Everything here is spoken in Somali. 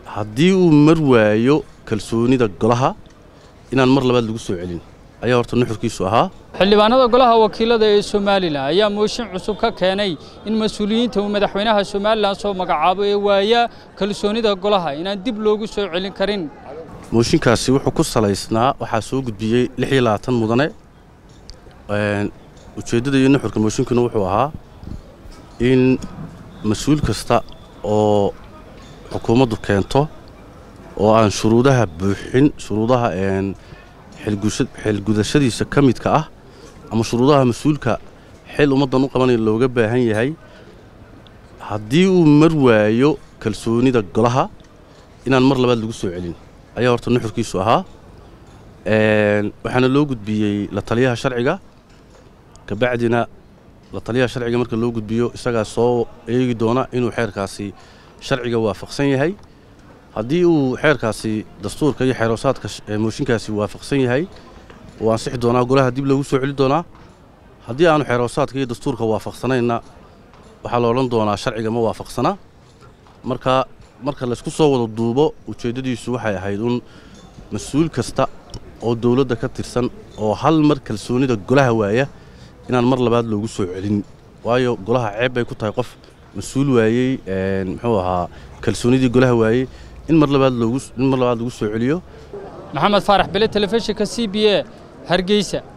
haddii uu mar waayo kalsoonida golaha inaan mar labaad lagu soo celin ayaa horta nuxurkiisu ahaa xildhibaanada golaha wakiilada ee somalilan ayaa mooshin cusub ka keenay in mas-uuliyiinta uu madaxweynaha somalilan soo magacaabo ee waaya kalsoonida golaha inaan dib loogu soo celin karin mooshinkaasi wuxuu ku salaysnaa waxaa soo gudbiyey lix iyo labaatan mudane ujeeddada iyo nuxurka mooshinkuna wuxuu ahaa in mas-uul kasta oo xukuumaddu keento oo aan shuruudaha buuxin shuruudaha xilgudashadiisa ka midka ah ama shuruudaha mas-uulka xil ummaddan u qabanaya looga baahan yahay haddii uu mar waayo kalsoonida golaha inaan mar labaad lagu soo celin ayaa horta nuxurkiisu ahaa waxaana loo gudbiyey la taliyaha sharciga kabacdina la taliyaha sharciga marka loo gudbiyo isagaa soo eegi doona inuu xeerkaasi sharciga waafaqsan yahay haddii uu xeerkaasi dastuurka iyo xeeroosaadka mooshinkaasi waafaqsan yahay wuu ansixi doonaa golaha dib loogu soo celi doonaa haddii aanu xeeroosaadka iyo dastuurka waafaqsanaynna waxaa la odhan doonaa sharciga ma waafaqsana marka marka laysku soo wada duubo ujeeddadiisu waxay ahayd un mas-uul kasta oo dowladda ka tirsan oo hal mar kalsoonida golaha waaya inaan mar labaad loogu soo celin waayo golaha ceeb bay ku tahay qof mas-uul waayey muxuu ahaa kalsoonidii golaha waayey in mar labaad loogu in mar labaad lagu soo celiyo maxamed faarax bele telefishinka c b a hargeysa